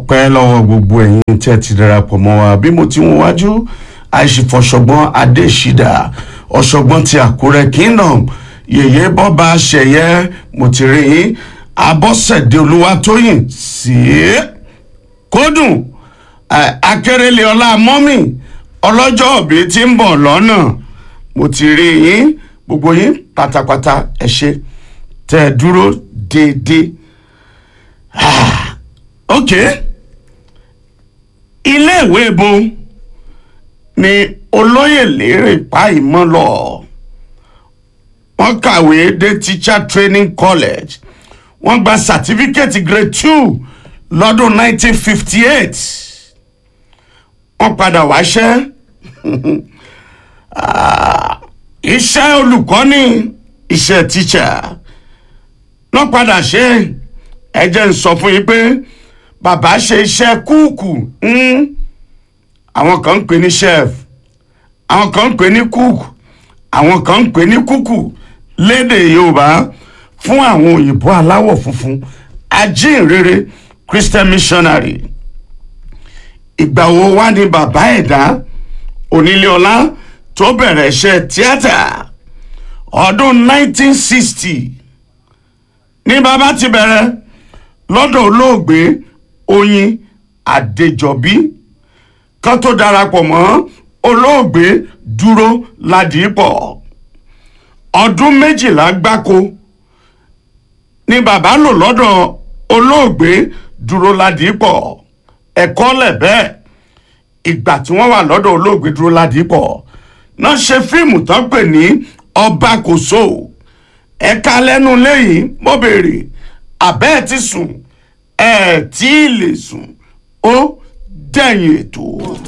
ọpẹ́ lọ́wọ́ gbogbo ẹ̀yin tí ẹ ti darapọ̀ mọ́ wa bí mo ti ń wájú àìsìfọ̀ṣọ̀gbọ́n adéṣídà ọ̀ṣọ́gbọ́n ti àkúrẹ́ kingdom yèyé bọ́ba ṣẹ̀yẹ mo ti rí yín abọ́sẹ̀dé olúwatóyìn sí kódùn akérèlé ọlá mọ́mì ọlọ́jọ́ òbí tí ń bọ̀ lọ́nà mo ti rí yín gbogbo yín pátápátá ẹ ṣé tẹ́ ẹ dúró déédéé ah ok iléèwé bo ni olóyè lérè pa ìmọ̀ lọ wọ́n kàwé dé teacher training college wọ́n gba certificate grade two lọ́dún 1958 wọ́n padà wáṣẹ́ Ah, iṣẹ́ olùkọ́ni iṣẹ́ teacher wọ́n padà ṣe ẹ jẹ́ ń sọ fún yín pé bàbá ṣe iṣẹ́ kúùkù àwọn kan ń pè ní chef àwọn kan ń pè ní cook àwọn kan ń pè ní kúkù lédè yorùbá fún àwọn òyìnbó aláwọ̀ funfun ajínrere christian missionary ìgbà wo wá ní bàbá ẹ̀dá oníléọlá tó bẹ̀rẹ̀ iṣẹ́ tíátà ọdún 1960 ní bàbá ti bẹ̀rẹ̀ lọ́dọ̀ olóògbé oyin adéjọbí kan tó darapọ̀ mọ́ olóògbé dúró ládìípọ̀ ọdún méjìlá gbáko ni bàbá lò lọ́dọ̀ olóògbé dúró ládìípọ̀ ẹ̀kọ́ lẹ̀ bẹ́ẹ̀ ìgbà tí wọ́n wà lọ́dọ̀ olóògbé dúró ládìípọ̀ náà ṣe fíìmù tán pè ní ọba kò so ẹ̀ka lẹ́nu lẹ́yìn mo béèrè àbẹ́ ẹ̀ ti sùn ẹ̀ tí ì lè sùn ó dẹ̀yìn ètò.